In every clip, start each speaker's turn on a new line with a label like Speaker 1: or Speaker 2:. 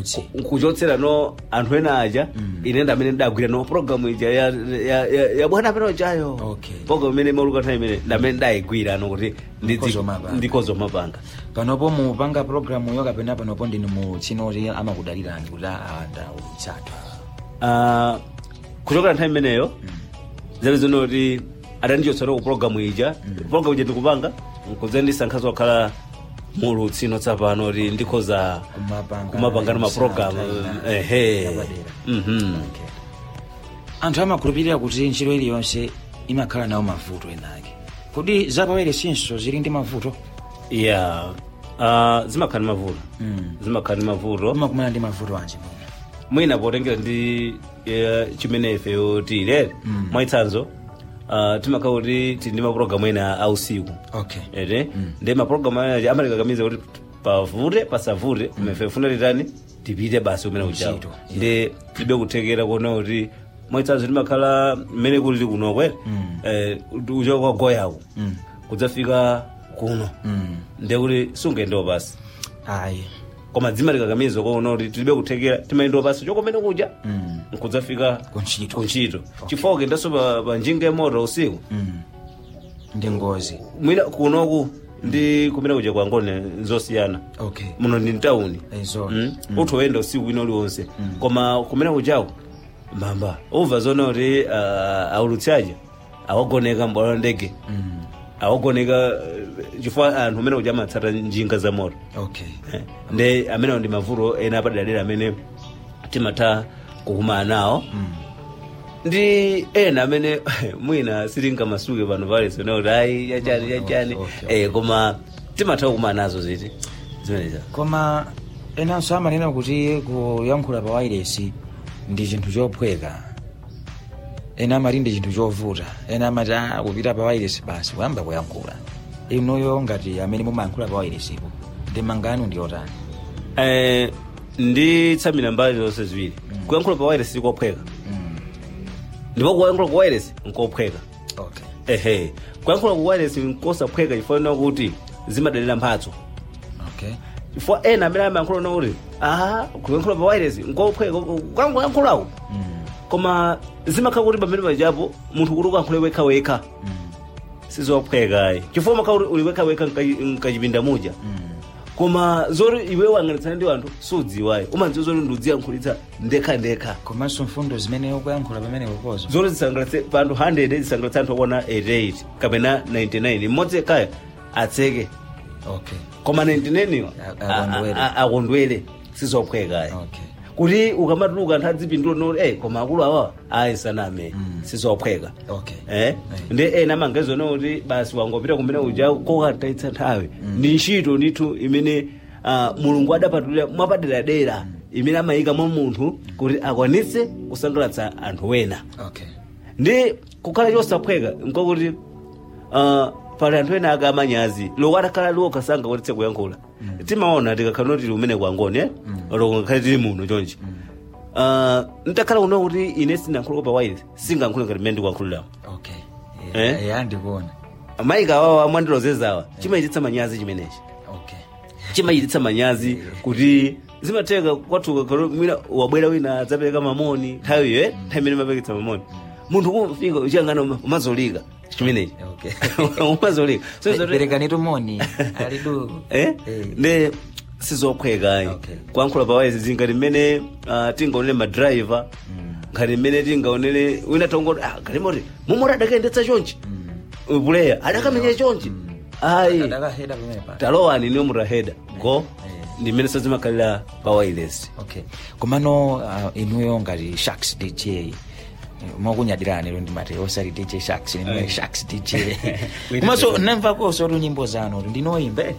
Speaker 1: mulutsi
Speaker 2: nkuchotsera no anthu ena aja ine ndamene ndagwira no programu ija ya, ya, ya, ya bwana amene chayo
Speaker 1: Okay.
Speaker 2: programu imene mauluka nthawi imene ndamene ndayigwira no kuti
Speaker 1: Ndikozomapanga.
Speaker 2: ndikozomapanga
Speaker 1: panopo mupanga programu yo kapena panopo ndinu mutsinoti amakudalirani kuti ndautsathu
Speaker 2: Ah, kuchokera nthawi imeneyo zali zinoti adandichotsera ku programu ija programu ija ndikupanga nkuze ndisankhazo wakhala mulutsi no tsapano kuti ndikhoza
Speaker 1: Kumapanga-
Speaker 2: kumapanga no mapulogalamu
Speaker 1: Ina-
Speaker 2: ehe
Speaker 1: yapadera.
Speaker 2: Mhm.
Speaker 1: Okay. anthu amakhulupirira kuti ntchito iliyonse imakhala nawo mavuto enake kodi zapawere sinso zili ndi mavuto
Speaker 2: ya ah, zimakhala ndi mavuto
Speaker 1: Mm.
Speaker 2: zimakhala ndi mavuto
Speaker 1: umakumana ndi mavuto anji mwina
Speaker 2: mwina potengera ndi eh, chimene ifeyo tilere mwaitsanzo ah, timakhala kuti tili ndi mapulogalamu ena ausiku
Speaker 1: okay
Speaker 2: ere ndi mapulogalamu ena amatikakamiza kuti pavute pasavute kumefe funa titani tipite basi kumene kuchawo
Speaker 1: Ntchito, yeah.
Speaker 2: ndi tibe kuthekera kuona kuti mwaitsanzo timakhala mmene kulili kuno kwere uchoka kwa goyaku
Speaker 1: Mm.
Speaker 2: kudzafika kuno
Speaker 1: Mm.
Speaker 2: ndekuti sungaendewo basi
Speaker 1: ayi
Speaker 2: koma dzima likakamiza kuona kuti tilibe kuthekera timaendewo basi chokomene kuja
Speaker 1: Mm.
Speaker 2: nkudzafika
Speaker 1: Kuntchito.
Speaker 2: kuntchito chifukwa kendanso pa, pa njinga ya moto usiku
Speaker 1: Mm. ndi ngozi
Speaker 2: mwina kunoku ndi kumene kuja kwa ngone nzosiyana
Speaker 1: okay
Speaker 2: muno ndi mtawuni
Speaker 1: Ezo.
Speaker 2: mm? uthu woyenda usiku wina uliwonse koma kumene kujako mbamba umva zona kuti uh, aulutsi aja awagoneka mbwalo la ndege
Speaker 1: Mm.
Speaker 2: awagoneka uh, chifukwa anthu amene kuja amatsata njinga za moto
Speaker 1: okay
Speaker 2: Eh, ndi amenewo ndi mavuto ena apaderadera amene timatha kukumana nawo ndi ena amene mwina sitingamasuke pano palese kuti ayi yachani yachani
Speaker 1: Okay, okay.
Speaker 2: eh, koma timatha kukumana nazo ziti zimeneza
Speaker 1: koma enanso amanena kuti kuyankhula pa wairesi ndi chinthu chophweka ena amati ndi chinthu chovuta ena amati "Ah, kupita pa wairesi basi kuyamba kuyankhula inuyo ngati amene mumayankhula pa wairesipo ndi mangano ndi otani
Speaker 2: eh, ndi tsamira mbali zonse ziwiri kuyankhula pa wireless sikophweka
Speaker 1: Mm.
Speaker 2: ndipo kuyankhula ku wireless nkophweka
Speaker 1: okay
Speaker 2: ehe kuyankhula ku wireless nkosaphweka chifukwa kuti zimadalira mphatso
Speaker 1: okay
Speaker 2: chifukwa ena amene amayankhula kuti aha kuyankhula pa wireless nkophweka kuyankhulaku
Speaker 1: Mm.
Speaker 2: koma zimakhala kuti pamene pajapo munthu kuti ukankhule wekha wekha
Speaker 1: Mm.
Speaker 2: sizophwekayi chifukwa makhala kuti uli wekha wekha mkachipinda muja
Speaker 1: Mm.
Speaker 2: koma zoti iwe wang'anitsana ndi anthu sudziwayi umadziwa zoti ndiudziyankhulitsa ndekha ndekha
Speaker 1: komanso mfundo zimene ukuyankhula pamene kukozo
Speaker 2: zoti zisangalatse pa anthu 100 zisangalatse anthu akuona 88 kapena 99 mmodzi yekhayo atseke
Speaker 1: okay
Speaker 2: koma 99 iwo
Speaker 1: A- akondwere.
Speaker 2: a- a- akondwere sizophwekayi
Speaker 1: okay
Speaker 2: kuti ukamatuluka anthu adzipindula noti eh koma akulu awa ayi saname sizophweka
Speaker 1: okay
Speaker 2: eh ndi ena amangezona kuti basi wangopita kumene uja kokataitsa nthawi ndi ntchito ndithu imene ah, mulungu adapatulira mwapaderadera imene amayika mwa munthu kuti akwanitse kusangalatsa anthu wena
Speaker 1: okay
Speaker 2: ndi kukhala chosaphweka nkokuti ah, pali anthu ena aka amanyazi loko atakhala liwok kasanga kotitse kuyankhula timaona tikakhala noti tili umene kwangoni eh loko ngakhale tili muno chonchi Ah, ntakhala kuno kuti ine sinayankhulako pa wireless singayankhule ngati mmene ndikuyankhuliramo
Speaker 1: okay
Speaker 2: Eh?
Speaker 1: yeah, yeah, ndikuona
Speaker 2: maika awawa mwandilozezawa chimayititsa manyazi chimenechi
Speaker 1: okay
Speaker 2: chimayititsa manyazi kuti zimatheka kwathuka kalo mwina wabwera wina adzapereka mamoni nthawi iyo eh? nthawi imene mapeketsa mamoni munthu kumfika uchiyangana umazolika chimenechi
Speaker 1: okay
Speaker 2: umazolika so zoti
Speaker 1: perekanitu moni ali dulu
Speaker 2: eh
Speaker 1: Eh.
Speaker 2: ndi sizophwekayi
Speaker 1: Okay.
Speaker 2: kuyankhula pawaizi zingati mmene ah, tingaonere madrayiva ngati mmene tingaonere wina tongoti ah galimoti mumoti adakayendetsa chonchi puleya adakamenya chonchi ayi
Speaker 1: adakaheda pamene pa
Speaker 2: talowani niyo mutaheda go
Speaker 1: Eh.
Speaker 2: ndi mmene sazimakhalira pa wireless
Speaker 1: okay komano uh, inuyo ngati sharks dj eh, mwakunyadirani lero ndimati osati dj sharks nimwe sharks dj komanso namvakonso tu nyimbo zanu ndinoimbe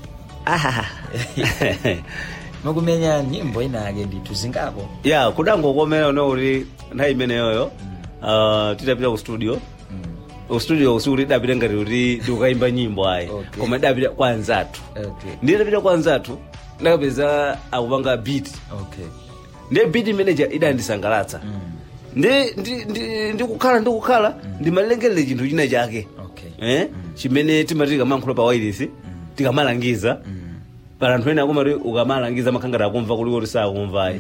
Speaker 1: mukumenya nyimbo inake ndithu zingapo
Speaker 2: ya kudangokomera uno kuti nthawi imeneyoyo ah, titapita ku studio ku studio usiku tidapita ngati kuti ndikukayimba nyimbo ayi
Speaker 1: Okay.
Speaker 2: koma tidapita kwa anzathu
Speaker 1: okay
Speaker 2: nditapita kwa anzathu ndakapeza akupanga beat
Speaker 1: okay
Speaker 2: ndiye beat manager idandisangalatsa ndi ndi- ndi- ndikukhala ndikukhala ndimalengerere chinthu china chake
Speaker 1: okay
Speaker 2: eh? chimene timati tikamayankhula pa wireless tikamalangiza pala anthu ena akumati ukamalangiza makhangati akumva kuliko kuti sakumvayi